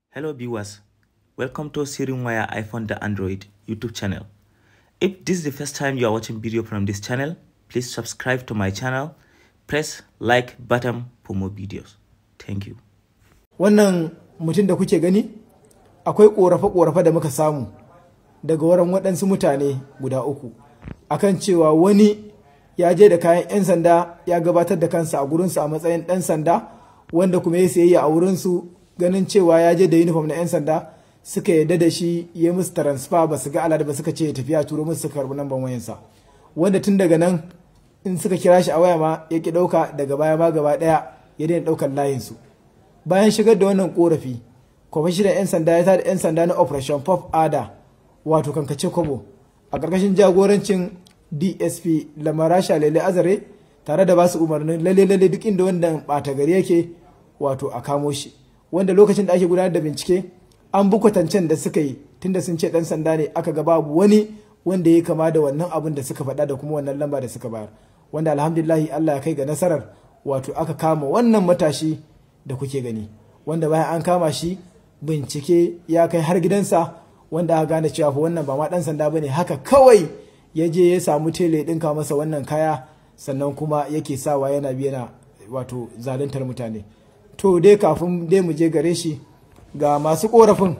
Hello viewers, welcome to Sirin Wire iPhone the Android YouTube channel. If this is the first time you are watching video from this channel, please subscribe to my channel, press like button for more videos. Thank you. wannan mutum da kuke gani akwai ƙorafe-ƙorafe da muka samu daga wurin waɗansu mutane guda uku akan cewa wani ya je da kayan 'yan sanda ya gabatar da kansa a gurinsu a matsayin ɗan sanda wanda kuma ya sayayya a wurinsu ganin cewa ya je da uniform na 'yan sanda suka yarda da shi ya musu transfer ba su ga alada ba suka ce ya tafiya turo musu suka karɓi namban wayansa wanda tun daga nan in suka kira shi a waya ma ya ki ɗauka daga baya ma gaba ɗaya ya daina ɗaukar layinsu bayan shigar da wannan korafi kwamishinan 'yan sanda ya tada 'yan sanda na operation pop ada wato kankace kobo a ƙarƙashin jagorancin dsp lamarasha lele azare tare da basu umarnin lalle lalle duk inda wannan ɓata gari yake wato a kamo shi wanda lokacin da ake gudanar da bincike an bi kwatancen da suka yi tunda sun ce ɗan sanda ne aka ga babu wani wanda ya kama da wannan abin da suka faɗa da kuma wannan lamba da suka bayar wanda alhamdulillahi allah ya kai ga nasarar wato aka kama wannan matashi da kuke gani wanda bayan an kama shi bincike ya kai har gidansa wanda aka gane cewa fa wannan ba ma dan sanda bane haka kawai ya je ya samu tele ya dinka masa wannan kaya sannan kuma yake sawa yana biyana wato zaluntar mutane to dai kafin dai mu je gare shi ga masu korafin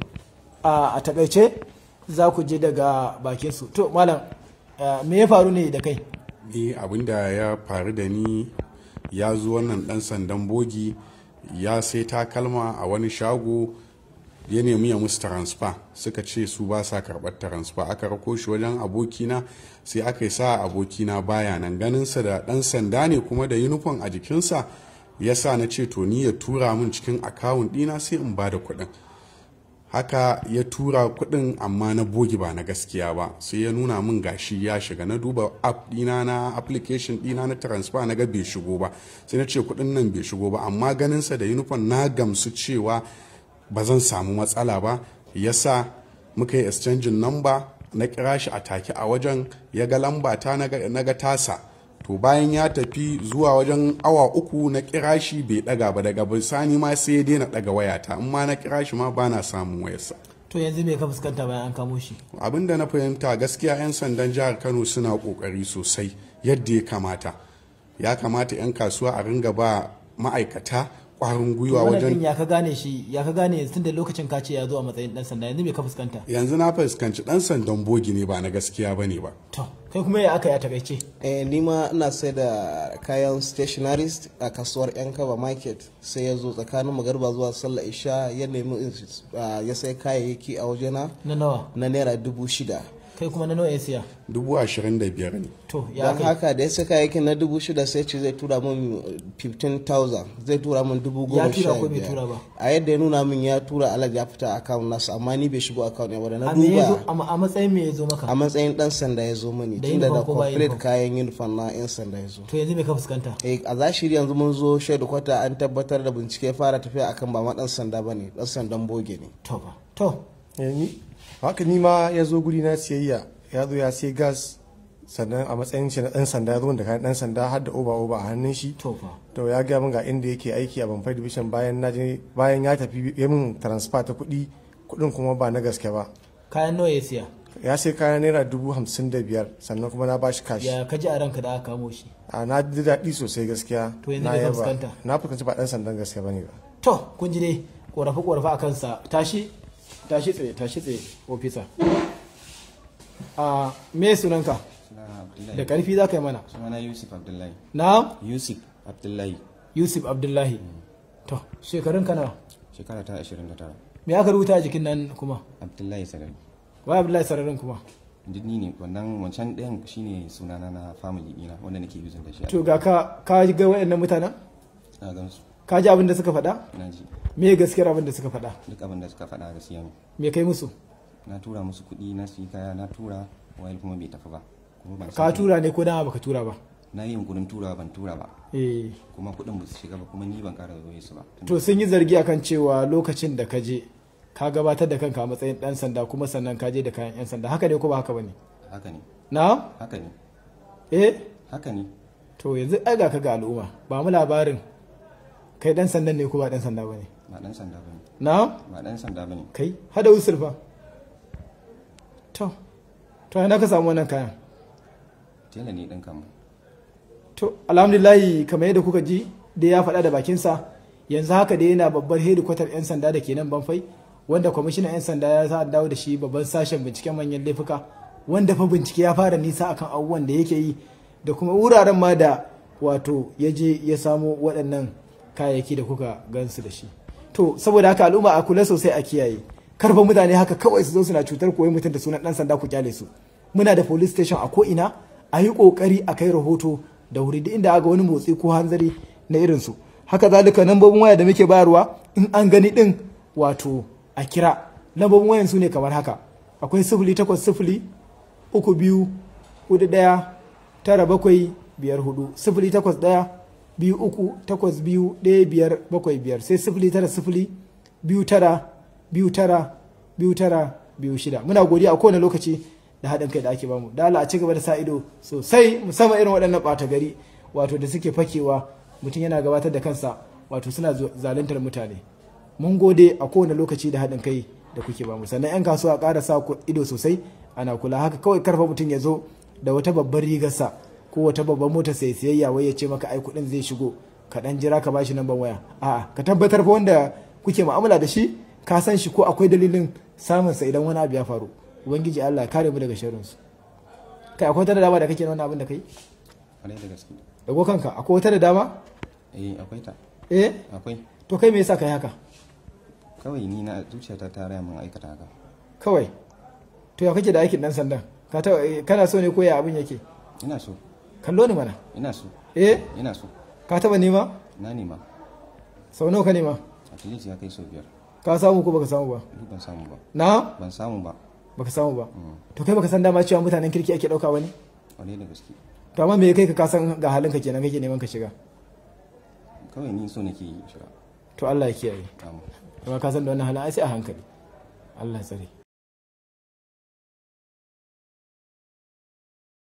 a takaice za ku je daga bakin su to malam me ya faru ne da kai ni abinda ya faru da ni ya zo wannan dan sandan bogi ya sai takalma a wani shago ya nemi ya musu transfer suka ce su ba sa karɓar transfer aka rako shi wajen abokina sai aka yi sa abokina baya nan ganinsa da ɗan sanda ne kuma da uniform a jikinsa ya sa na ce to ni ya tura min cikin akawun ɗina sai in ba da kuɗin haka ya tura kuɗin amma na bogi ba na gaskiya ba sai ya nuna min gashi ya shiga na duba app dina na application dina na transfer na ga bai shigo ba sai na ce kuɗin nan bai shigo ba amma ganinsa da uniform na gamsu cewa ba zan samu matsala ba ya sa muka yi exchanging number na kira shi a take a wajen ya ga lamba ta na ga tasa to bayan ya tafi zuwa wajen awa uku na kira shi bai daga ba daga bisani ma sai ya daina daga wayata in ma na kira shi ma ba na samun wayarsa to yanzu me ka fuskanta bayan an kamo shi abin da na fahimta gaskiya 'yan sandan jihar kano suna kokari sosai yadda ya kamata ya kamata 'yan kasuwa a ringa ba ma'aikata kwarin gwiwa wajen ya ka gane shi ya ka gane tun da lokacin ka ce ya zo a matsayin dan sanda yanzu me ka fuskanta yanzu na fuskanci dan sandan bogi ne ba na gaskiya bane ba to kai kuma ya aka ya takaice eh ni ma ina sai da kayan stationaries a kasuwar yan kaba market sai ya zo tsakanin magarba zuwa sallah isha ya nemi ya sai kayayyaki a wajena na nawa na naira dubu shida kai kuma na nawa ya siya dubu ashirin da biyar ne to ya don haka da ya sai kayayyakin na dubu shida sai ce zai tura min 15,000 zai tura min dubu goma sha biyar a yadda ya nuna min ya tura alal ya fita akawun nasu amma ni bai shigo akawun ya na duba a matsayin me ya zo maka a matsayin dan sanda ya zo mani tunda da complete kayan uniform na yan sanda ya zo to yanzu me ka fuskanta eh a zashiri yanzu mun zo shaidu kwata an tabbatar da bincike fara tafiya akan ba ma dan sanda bane dan sandan boge ne to ba to haka ni ma ya zo guri na siyayya ya zo ya sai gas sannan a matsayin shi na dan sanda ya zo da kayan dan sanda har da oba oba a hannun shi to fa to ya ga min ga inda yake aiki a Banfai division bayan na je bayan ya tafi ya min transfer ta kuɗi kuɗin kuma ba na gaske ba kayan nawa ya siya ya sai kayan naira dubu hamsin da biyar sannan kuma na bashi kashi ya kaji a ranka da aka kamo shi a na ji daɗi sosai gaskiya to yanzu ne ka fuskanta na fuskanci ba dan sandan gaske bane ba to kun ji dai korafe korafe a kansa tashi tashi tsaye tashi tsaye ofisa a me sunanka da karfi za ka yi mana sunana yusuf abdullahi na yusuf abdullahi yusuf abdullahi to shekarun ka nawa shekara ta 29 me aka rubuta a jikin nan kuma abdullahi sarari wa abdullahi sararin kuma ni ne wannan wancan ɗayan shine sunana na family ɗina wanda nake using da shi to ga ka ka ga waɗannan mutanen na gan su ka ji abin da suka faɗa na ji me gaskiyar abin da suka faɗa duk abin da suka faɗa gaskiya ne me kai musu na tura musu kuɗi na su kaya na tura wayar kuma bai tafi ba kuma ban ka tura ne ko dama baka tura ba na yi yunkurin tura ban tura ba eh kuma kuɗin ba su shiga ba kuma ni ban ƙara zo su ba to sun yi zargi akan cewa lokacin da ka je ka gabatar da kanka a matsayin dan sanda kuma sannan ka je da kayan yan sanda haka ne ko ba haka bane haka ne na haka ne eh haka ne to yanzu ai ga ka ga al'umma ba mu labarin kai dan sandan ne ko ba dan sanda bane ba dan sanda bane na ba dan sanda bane kai hada usul fa to to ina ka samu wannan kayan tela ne ɗin kama to alhamdulillahi kamar yadda kuka ji da ya faɗa da bakinsa yanzu haka da yana babbar hedikwatar 'yan sanda da ke nan banfai wanda kwamishinan 'yan sanda ya sa dawo da shi babban sashen binciken manyan laifuka wanda fa bincike ya fara nisa akan abubuwan da yake yi da kuma wuraren ma da wato ya je ya samo waɗannan kayayyaki da kuka gansu da shi to saboda haka al'umma a kula sosai a kiyaye karfa mutane haka kawai su zo suna cutar koyi mutum da sunan ɗan sanda ku kyale su muna da police station a ko ina a yi ƙoƙari a kai rahoto da wuri duk inda aga wani motsi ko hanzari na irinsu haka zalika lambobin waya da muke bayarwa in an gani din wato a kira lambobin wayan su ne kamar haka akwai sifili takwas sifili uku biyu hudu daya tara bakwai biyar hudu sifili takwas daya biyu uku takwas biyu ɗaya biyar bakwai biyar sai sifili tara sifili biyu tara biyu tara biyu tara biyu shida muna godiya a kowane lokaci da haɗin kai da ake bamu da Allah a ci gaba da sa ido sosai musamman irin waɗannan ɓata gari wato da suke fakewa mutum yana gabatar da kansa wato suna zaluntar mutane mun gode a kowane lokaci da haɗin kai da kuke bamu sannan 'yan kasuwa ƙara sa ido sosai ana kula haka kawai karfa mutum ya zo da wata babbar rigarsa ko wata babbar mota sai siyayya wai ya ce maka ai kuɗin zai shigo ka ɗan jira ka bashi namban waya a'a ka tabbatar fa wanda kuke mu'amala da shi ka san shi ko akwai dalilin samunsa idan wani abu ya faru ubangiji Allah kare mu daga sharrinsu kai akwai wata da dama da kake na wannan abin da kai kwarai da gaske dago kanka akwai wata da dama eh akwai ta eh akwai to kai me yasa kai haka kawai ni na zuciyata ta raya min aikata haka kawai to ya kake da aikin dan sandan ka ta kana so ne ko ya abin yake ina so kallo ni mana ina so eh ina so ka taba nema na nema sau nawa ka nema a tilis ya kai sau biyar ka samu ko baka samu ba duk ban samu ba na ban samu ba baka samu ba to kai baka san dama cewa mutanen kirki ake dauka wani kwarai da gaske to amma me ya kai ka kasan ga halin ka kenan kake neman ka shiga kawai ni so nake yi shiga to Allah ya kiyaye Amin. kuma ka san da wannan halin ai sai a hankali Allah ya tsare